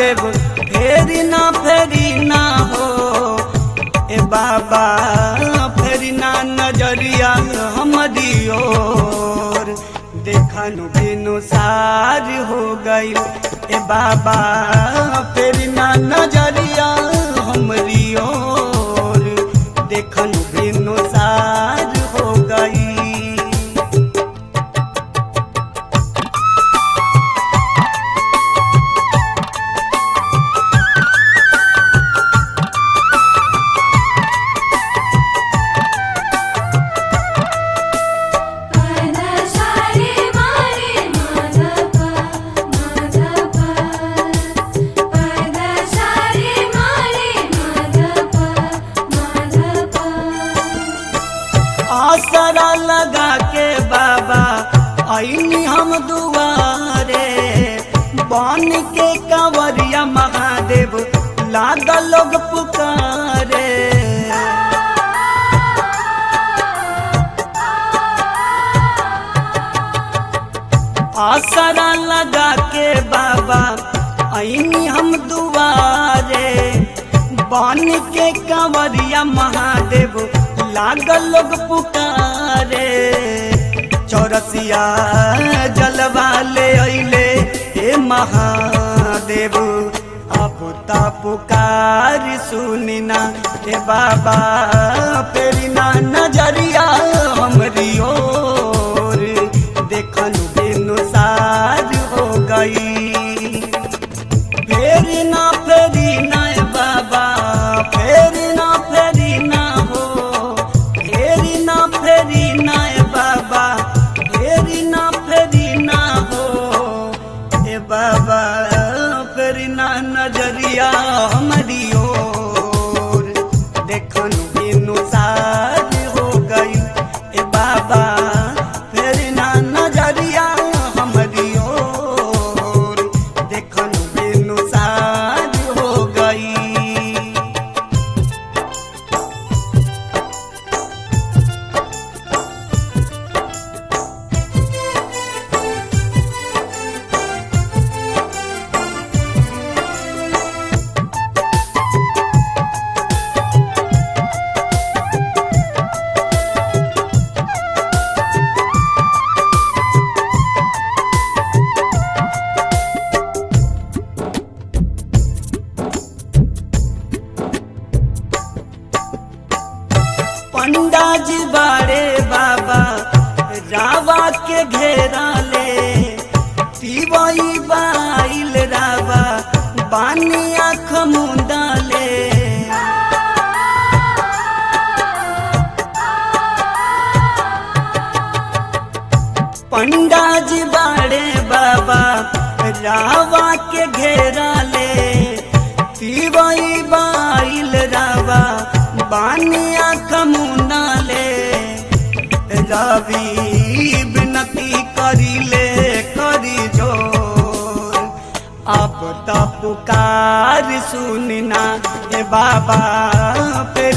महादेव फेरी ना फेरी ना हो ए बाबा फेरी ना नजरिया हमरी ओर देखनु बिनु सार हो गई ए बाबा फेरी ना नजरिया हमरी ओर देखनु बिनु सार हो गई पदशारे मारे माधव माधव पदशारे मारे माधव माधव आसरा लगा के बाबा आईनी हम दुआरे बन के कंवरिया महादेव लागा लोग पुकारे आसरा लगा के बाबा आईनी हम दुआरे बन के कंवरिया महादेव लागल लोग पुकारे चौरसिया जलवा ले अइले हे महादेव अब ता पुकार सुनिना हे बाबा फेरी ना नजरिया हमरी ओर देखनु बिनु सार हो गई फेरी ना फेरी ना ए बाबा फेरी ना फेरी ना हो फेरी ना फेरी ना ए बाबा फेरी ना फेरी ना हो ए बाबा फेरी ना नजरिया हमारी ओर देखनु बिनु सार हो गई ए बाबा फेरी ना नजरिया हमारी ओर देखनु बिनु सार हो गई पंडा जी बारे बाबा रावा के घेरा ले पीवई बाइल रावा बानी आँख मुंदा ले पंडा जी बारे बाबा रावा के घेरा ले पीवई बाइल रावा बानिया कमुना ले रवि विनती करी ले करी जोर अब त पुकार सुनना ए बाबा पे